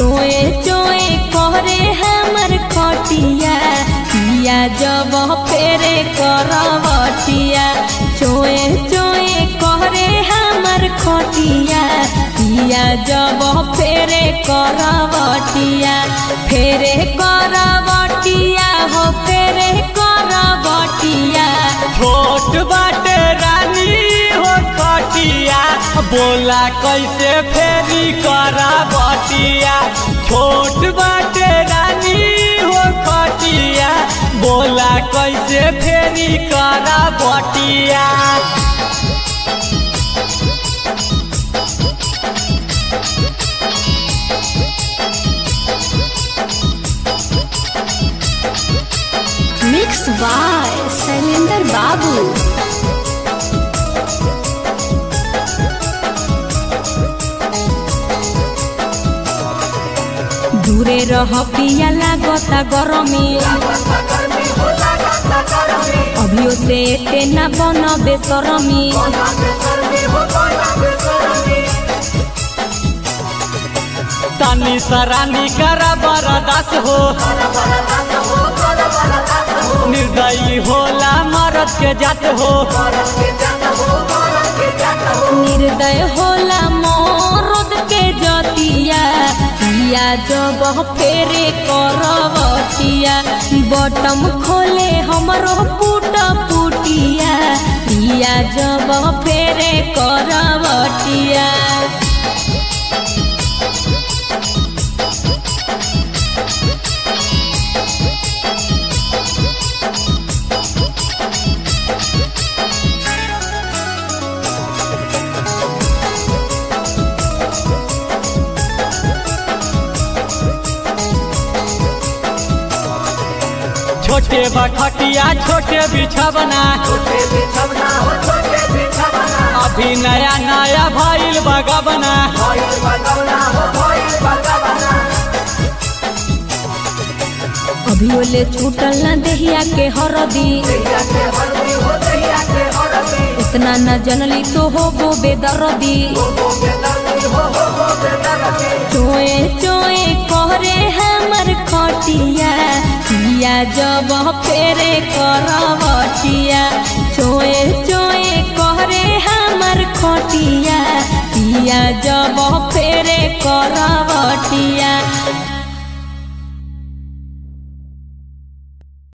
चोए चोए करे हमर खटिया पिया जब फेरे करवटिया चोए चोए करे हमर खटिया पिया जब फेरे करवटिया फेरे करवटिया हो फेरे करवटिया छोट बाटे रानी हो खटिया बोला कैसे फेरी करा बटिया छोट बाटे रानी हो खटिया बोला कैसे फेरी करा बटिया मिक्स बाय शैलेंद्र बाबू दूरे रह पिया लागता गरमी अभियो से एते न बन बेसरमी तनी सरानी करा बरदास हो निर्दयी होला मरद के जात हो निर्दय होला मरद के जतिया पिया जब फेरे करवटिया बटम खोले हमरो पुट पुटिया पिया जब फेरे करवटिया छोटे बखटिया छोटे बिछवना अभी नया नया भइल बगवना अभी ओले छूटल न देहिया के हरदी इतना न जनली तो हो गो बेदर्दी चोए चोए करे हमर खटिया पिया जब फेरे करवटिया चोए चोए करे हमर खटिया पिया जब फेरे